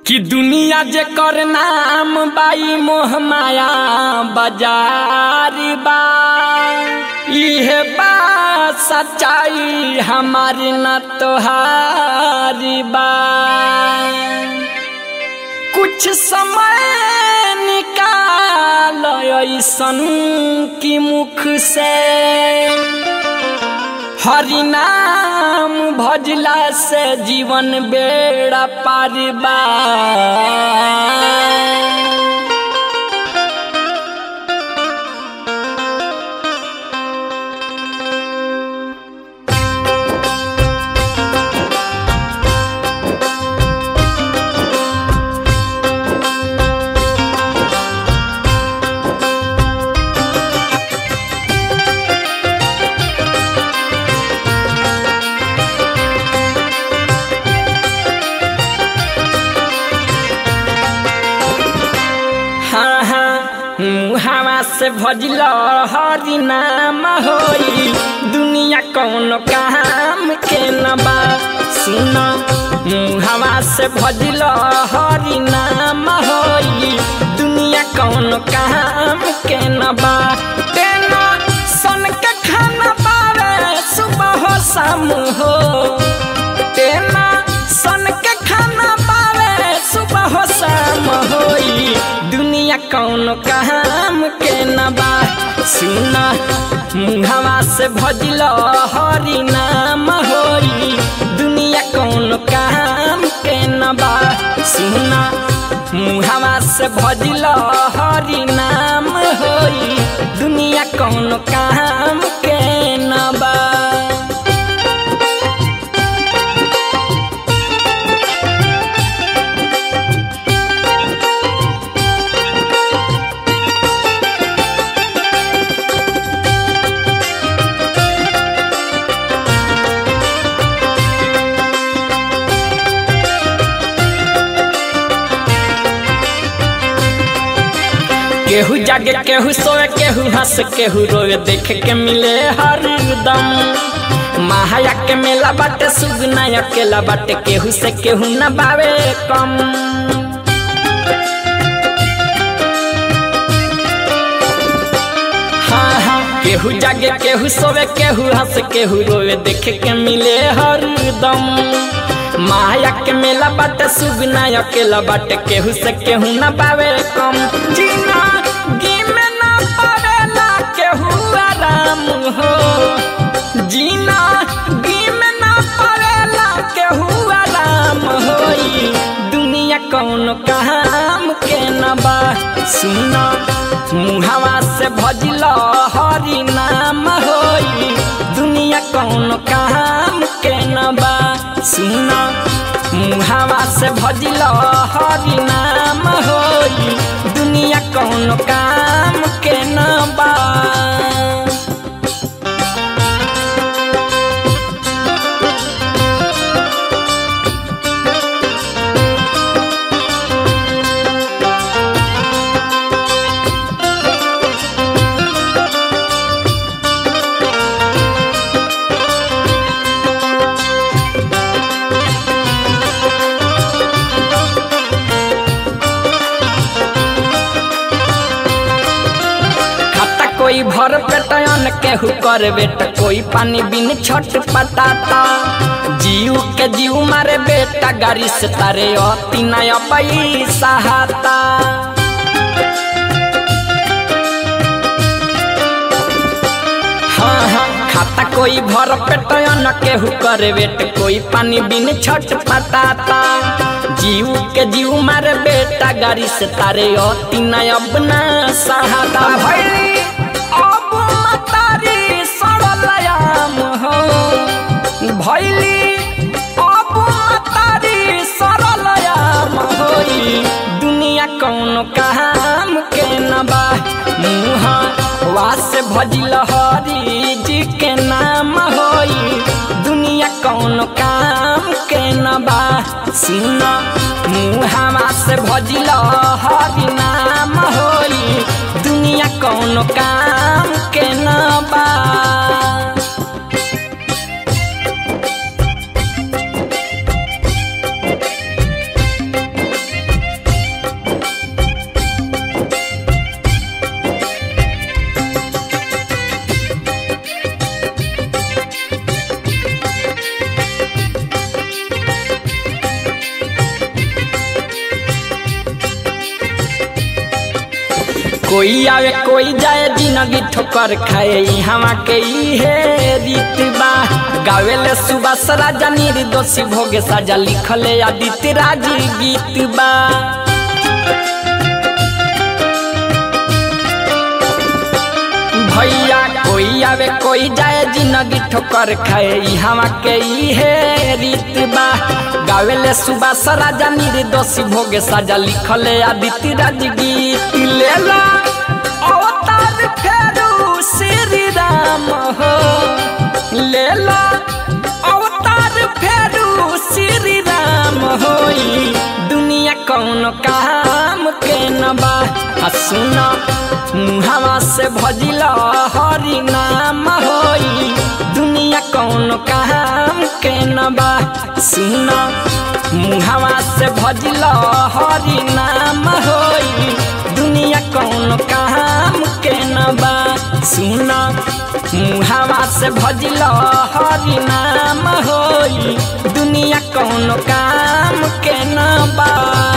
कि दुनिया जे कर नाम बाई मोह माया बाजारी बा इहे बा सच्चाई हमारी न तोहारी बा कुछ समय निकाल ऐसन की मुख से हरि नाम भजला से जीवन बेड़ा पार बा हाँ हाँ मुहावा से भजल हरि नाम होई दुनिया कौन काम के न बा सुन मुहावा से भजल हरि नाम होई दुनिया कौन काम के न बा तेना सन के खाना पावे सुबह हो शाम हो तेना सन के खाना पावे सुबह हो शाम होई दुनिया कौन काम के न बा सुना मुहवा से भजल हरि नाम होई दुनिया कौन काम के न बा सुना मुहवा से भजल हरि नाम होई दुनिया कौन काम के न बा केहू जागे केहू सोए केहू हंस केहू रोए देख के मिले हरदम महाया के मेला बाटे सुगना अकेला बाटे केहू से केहू न बावे कम हाँ हाँ केहू जागे केहू सोए केहू हंस केहू रोए देख के मिले हरदम माया के मेला बाटे सुगना अकेला बाटे केहू से केहू न पावे कम जीना गी में न पावेला केहू आराम हो जीना गी में न पावेला केहू आराम होई दुनिया कौन काम के न बा सुना मुहावा से भजल हरि नाम होई दुनिया कौन काम के न बा सुना मुहावा से भजल हरि नाम होई दुनिया कौन काम के न बा खाता कोई भर पेटन केहू कर बेटा कोई पानी बिन छट पटाता जीव के जीव मारे बेटा गाड़ी से तारे अति नया पैसा हाता हाँ हाँ खाता कोई भर पेटन केहू करे बेट कोई पानी बिन छट पटाता जीव के जीव मारे बेटा गाड़ी से तारे अति नया अपना सहाता भैली अब मतारी सरलयाम हो भैली अब मतारी सरलयाम होई दुनिया कौन काम के न बा मुहा वास भजिल हरी जी के नाम होई दुनिया कौन काम के न बा सुन मुहावा से भजिल हरि नाम होई दुनिया कौन काम के न बा कोई आवे कोई जाए जिंदगी ठोकर खाए हवा के इहे रीत बा गावेले सुबह सराजा निर्दोषी भोगे साजा लिखले आदित्य राज गीत बा भैया कोई आवे कोई जाए जिंदगी ठोकर खाए हवा के इहे रीत बा गावेले सुबह सराजा निर्दोषी भोगे साजा लिखले आदित्य राज गीत लेला अवतार फेरू श्री राम हो लेला अवतार फेरू श्री राम होई दुनिया कौन काम के न बा आ सुन मुहावा से भजिल हरि नाम होई दुनिया कौन काम के न बा सुन मुहावा से भजिल हरि नाम होई दुनिया कौन काम के न बा सुन मुहावा से भजिल हरि नाम होई दुनिया कौन काम के न बा